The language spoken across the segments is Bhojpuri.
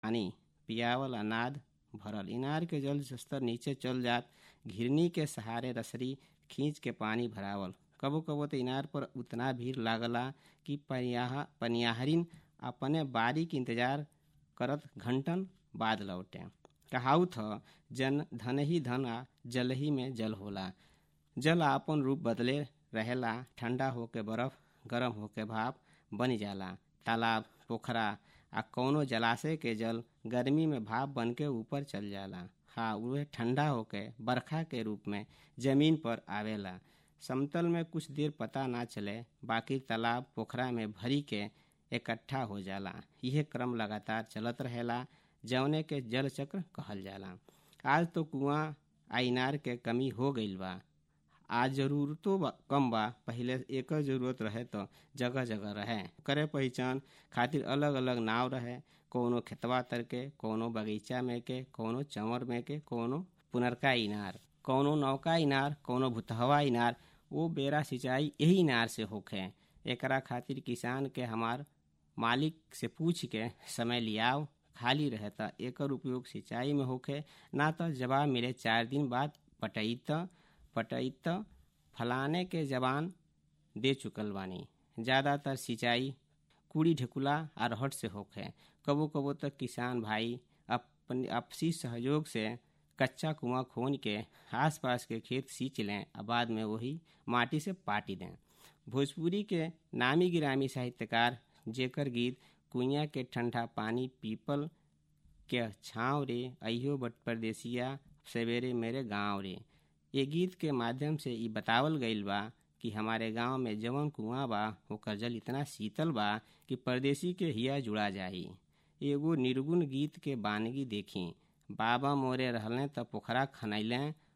पानी पियावल अनाद भरल इनार के जल स्तर नीचे चल जात घिरनी के सहारे रसरी खींच के पानी भरावल कबो कबो तो इनार पर उतना भीड़ लागला कि पनियाह पनियाहरिन अपने बारी के इंतजार करत घंटन बाद लौटे कहाउत ह जन धन ही धन आ जल ही में जल होला जल आपन रूप बदले रहेला ठंडा होके बर्फ गरम होके भाप बन जाला तालाब पोखरा आ कौनो जलाशय के जल गर्मी में भाप बन के ऊपर चल जाला हाँ उहे ठंडा होके बरखा के रूप में जमीन पर आवेला समतल में कुछ देर पता ना चले बाकी तालाब पोखरा में भरी के इकट्ठा हो जाला यह क्रम लगातार चलत रहेला जवने के जल चक्र कहल जाला आज तो कुआं आ इनार के कमी हो गईल बा आज जरूरतो बा, कम बा पहिले एक जरूरत रहे तो जगह जगह रहे करे पहचान खातिर अलग अलग नाव रहे कोनो खेतवा तर के कोनो बगीचा में के कोनो चंवर में के कोनो पुनरका इनार कोनो नौका इनार कोनो भुतहवा इनार वो बेरा सिंचाई यही इनार से होखे एकरा खातिर किसान के हमार मालिक से पूछ के समय लियाव खाली रहता एकर उपयोग सिंचाई में होखे ना तो जवाब मिले चार दिन बाद पटैत पटैत फलाने के जवान दे चुकल बानी ज़्यादातर सिंचाई कूड़ी ढेकुला आ रहट से होखे कबो कबो तक किसान भाई अपन आपसी सहयोग से कच्चा कुआं खोन के आसपास के खेत सींच लें और बाद में वही माटी से पाटी दें भोजपुरी के नामी गिरामी साहित्यकार जेकर गीत कुइया के ठंडा पानी पीपल के छाँव रे अहियो बट परदेसिया सवेरे मेरे गाँव रे ये गीत के माध्यम से ई बतावल गईल बा कि हमारे गांव में जवन कुआं बा ओकर जल इतना शीतल बा कि परदेसी के हिया जुड़ा जाही एगो निर्गुण गीत के बानगी देखी बाबा मोरे रहले त पोखरा खनैले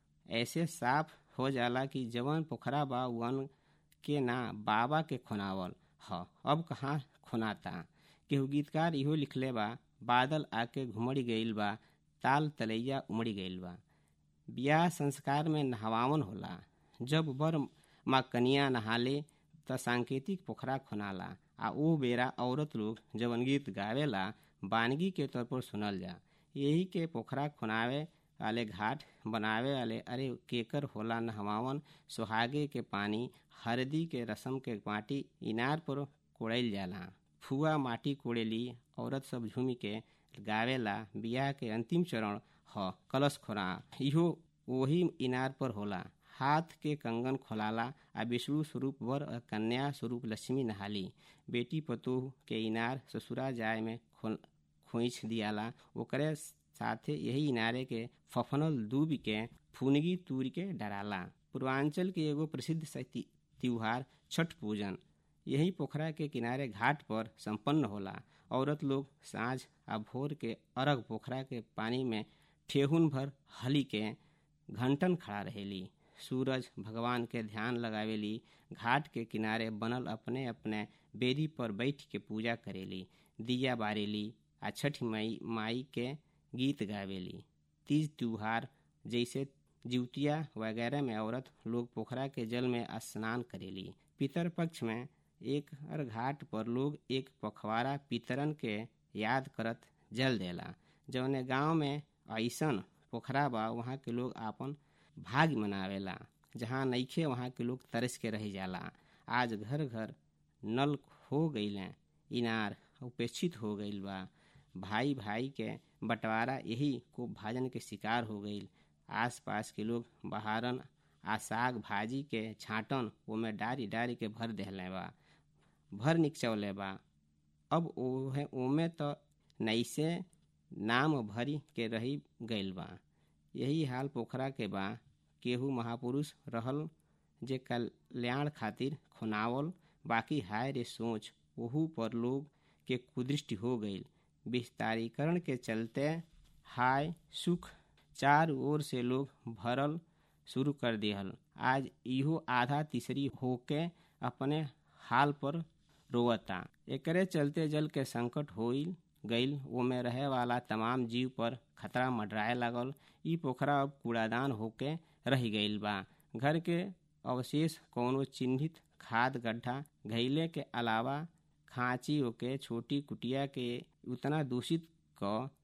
ऐसे साफ हो जाला कि जवन पोखरा बा वन के ना बाबा के खुनावल ह अब कहाँ खुनाता केहू गीतकार इहो लिखले बा बादल आके घुमड़ गईल बा ताल तलैया उमड़ गईल बा ब्याह संस्कार में नहवावन होला जब बर माँ कनिया नहाले त सांकेतिक पोखरा खुनाला आ ओ बेरा औरत लोग जवन गीत गावेला बानगी के तौर पर सुनल जा यही के पोखरा खुनावे वाले घाट बनावे वाले अरे केकर होला नहवावन सुहागे के पानी हरदी के रसम के माटी इनार पर कोड़ैल जाला फुआ माटी कोड़ेली औरत सब झूमी के गावेला बियाह के अंतिम चरण ह कलश खोरा इहो वही इनार पर होला हाथ के कंगन खोलाला आ विष्णु स्वरूप वर और कन्या स्वरूप लक्ष्मी नहाली बेटी पतोह के इनार ससुरा जाय में खोइछ दियाला ओकरे साथे यही इनारे के फफनल दूब के फुनगी तूर के डराला पूर्वांचल के एगो प्रसिद्ध त्योहार छठ पूजन यही पोखरा के किनारे घाट पर संपन्न होला औरत लोग साँझ आ भोर के अरग पोखरा के पानी में ठेहुन भर हली के घंटन खड़ा रहेली सूरज भगवान के ध्यान लगावेली घाट के किनारे बनल अपने अपने बेदी पर बैठ के पूजा करेली दिया बारेली आ छठ माई माई के गीत गावेली तीज त्योहार जैसे जिवतिया वगैरह में औरत लोग पोखरा के जल में स्नान करेली पितर पक्ष में एक हर घाट पर लोग एक पखवाड़ा पितरन के याद करत जल देला जौने गांव में ऐसन पोखरा बा वहाँ के लोग आपन भाग मनावेला जहाँ नईखे वहाँ के लोग तरस के रह जाला आज घर घर नल हो गईले इनार उपेक्षित हो गईल बा भाई भाई के बंटवारा यही को भाजन के शिकार हो गईल आस पास के लोग बहारन आ साग भाजी के छाटन ओमे डारी डारी के भर देहले बा भर निकचौले बा अब ओहे ओमे तो नैसे नाम भरी के रही गईल बा यही हाल पोखरा के बा केहू महापुरुष रहल जे कल्याण खातिर खुनावल बाकी हाय रे सोच ओहू पर लोग के कुदृष्टि हो गईल विस्तारीकरण के चलते हाय सुख चार ओर से लोग भरल शुरू कर दिहल आज इहो आधा तीसरी होके अपने हाल पर रोवता एकरे चलते जल के संकट होइल गईल ओमे रहे वाला तमाम जीव पर खतरा मंडराए लागल ई पोखरा अब कूड़ादान होके रह गईल बा घर के अवशेष कौनो चिन्हित खाद गड्ढा घैले के अलावा खांची ओके छोटी कुटिया के उतना दूषित क